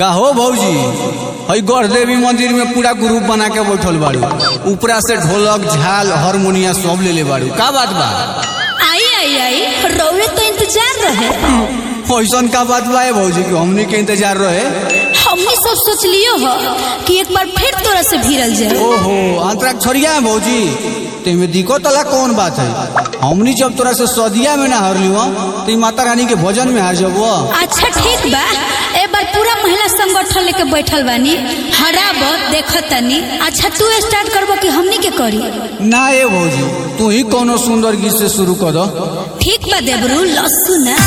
का हो भौजी हई गढ़ देवी मंदिर में पूरा ग्रुप बना के बैठल बाड़ू ऊपरा से ढोलक झाल हारमोनिया सब ले ले बाड़ू का बात बा आई आई आई रौरे तो इंतजार रहे ऐसन का बात बा है भौजी कि हमनी के इंतजार रहे हमने सब सोच लियो हो कि एक बार फिर तोरा से भिड़ल जाए ओहो अंतरा छोड़िया है भौजी तेमे दिक्कत वाला कौन बात है हमनी जब तोरा से सदिया में ना हारली हो तो ई माता रानी के भजन में हार जब अच्छा ठीक बा ए बार पूरा महिला संगठन लेके बैठल बानी हराब देखतनी अच्छा तू स्टार्ट करबो कि हमनी के करी ना ए भौजी तू ही कोनो सुंदर गीत से शुरू कर दो ठीक बा देबरू लस्सू ना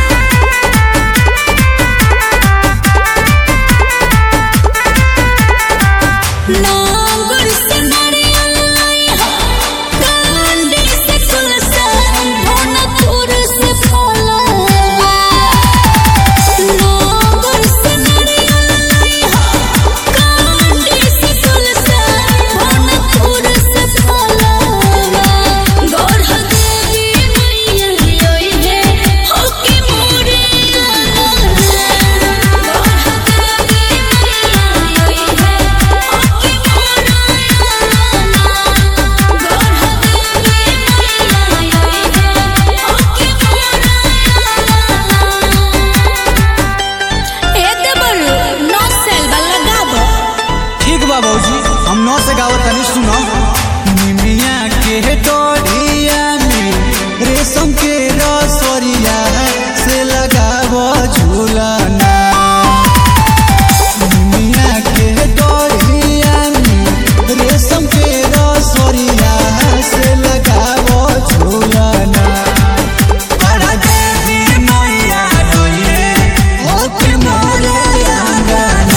नांगुर से नारियल लइहा, कांडी से कुलसन, भोनपुर से फलवा। नांगुर से नारियल लइहा, कांडी से कुलसन, भोनपुर से फलवा। गौर देवी मैया रोई है, होके मोरे आना। गौर देवी मैया रोई है, होके मोरे ठीक बा भौजी हम नौ से गावत तनी सुनो निमिया के डोरिया में रेशम के रसोरिया से लगावो झूलना निमिया के डोरिया में रेशम के रसोरिया से लगावो झूलना बड़ा देवी मैया रोइए होके मोरे आंगना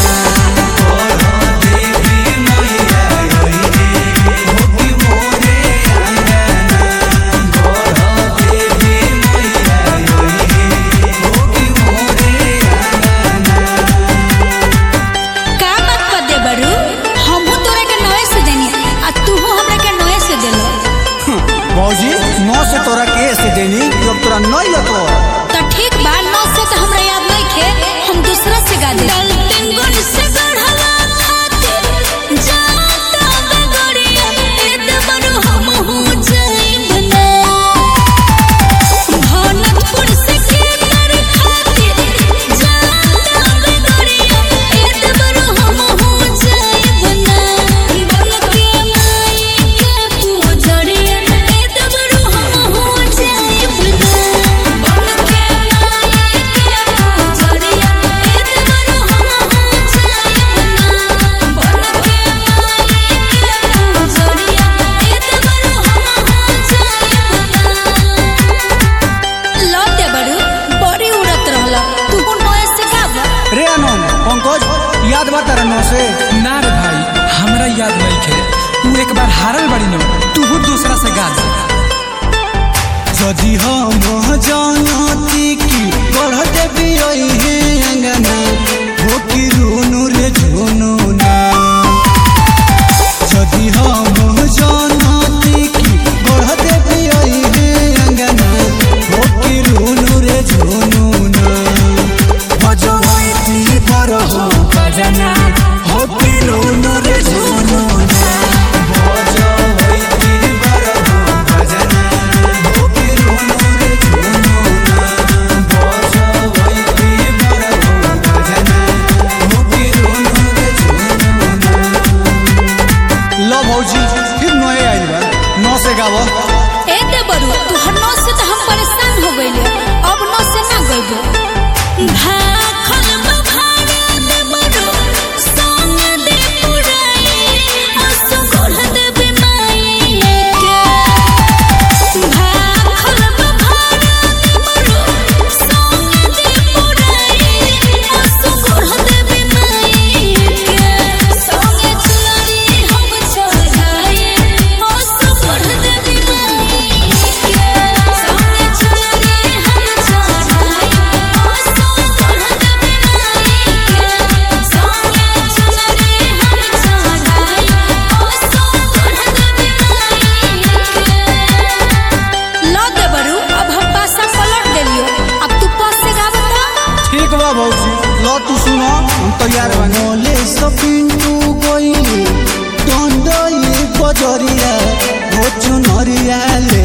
का बात कर दे बड़ू हमहू तोरा के नए से देनी आ तूहू हमरा के नए से देलो भौजी नौ से तोरा के से देनी जब तोरा नहीं लतो तो ठीक बा नौ से तो हमरा याद नहीं खे हम दूसरा से गा दे गलतिन गुण से गढ़ला खातिर जाता बगड़िया एद बड़ू हमहू जाइब ना भनतपुर से केतर खातिर जाता बगड़िया एद बड़ू हमहू जाइब ना बन के माई के पूजड़िया एद बड़ू हमहू जाइब ना बन के माई के पूजड़िया एद बड़ू हमहू जाइब ना बन के माई के पूजड़िया एद बड़ू हमहू जाइब ना लौटे बड़ू बड़ी उड़त रहला तू नए से गावा रे आनंद पंकज याद बा तारा नौ से ना रे भाई हमरा याद नहीं खे तू एक बार हारल बड़ी न तू दूसरा से गा दे यदि हम जानती कि बढ़ देवी रही है अंगना हो कि रोनू रे झोनू ना यदि हम जानती कि बढ़ देवी रही है अंगना हो कि रोनू रे झोनू ना बजवैती पर हो बजना हो कि रोनू रे झोनू ना बजवैती पर हो बजना हो कि रोनू रे झोनू ना बजवैती पर हो बजना तैयार बानी मोले सपिंटू गइली दंडई बजरिया हो चुनरिया ले